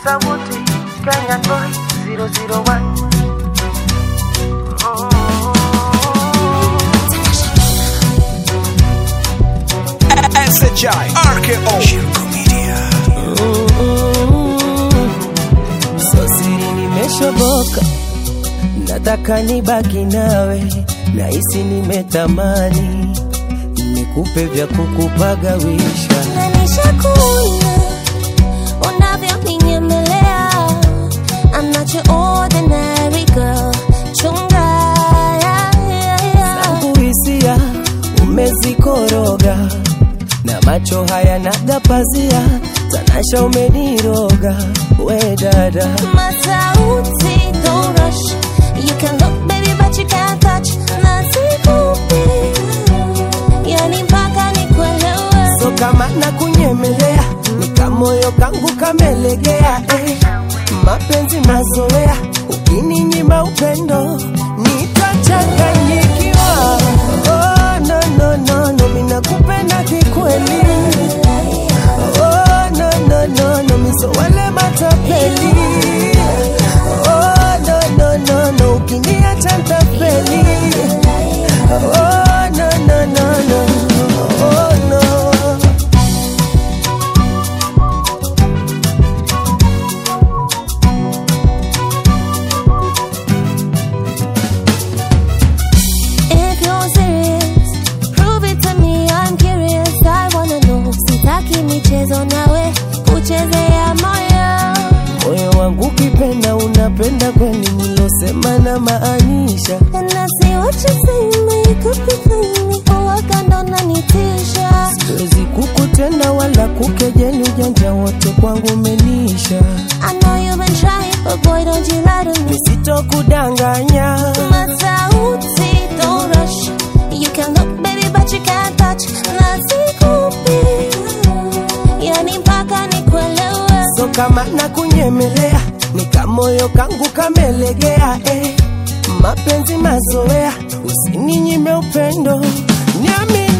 sauti Kenyan boy 001 SHI RKO Shirko Media So siri nimeshoboka, nataka nibaki nawe, nahisi nimetamani nikupe vya kukupagawisha. Na nishakuona unavyoninyemelea. I'm not your ordinary girl. Chunga, yeah, yeah, yeah. Kuhisia umezikoroga na macho haya nagapazia, tanasha umeniroga we dada Masauti, don't rush. You can look, baby, but you can't touch. Na sikupi, yani mpaka nikuelewe. so kama na kunyemelea nikamoyo kangu kamelegea eh. mapenzi mazoea ukininyima upendo nitachanganyikiwa oh, no, no, no, no, minakupenda kikweli oh, no, no, no, no, miso wale matapeli oh, no, no, no, no, ukiniacha ntapeli oh, no, no, no, no, oh, no. If you're serious, prove it to me. I'm curious. I wanna know. Sitaki michezo nawe kuchezea moyo. moyo wangu ukipenda unapenda kweli nilosema na maanisha And I see what you say, make up you say me. Uwaga ndo unanitisha. siwezi kukutenda wala kukejeli ujanja wote kwangu umenisha I know you've been trying, but boy, don't you lie to me. nisitokudanganya Masauti, don't rush. You can look, baby, but you can't touch. Na sikupi, yani mpaka nikuelewe. so kama na kunyemelea nikamoyo kangu kamelegea eh. mapenzi mazoea usininyime upendo niamini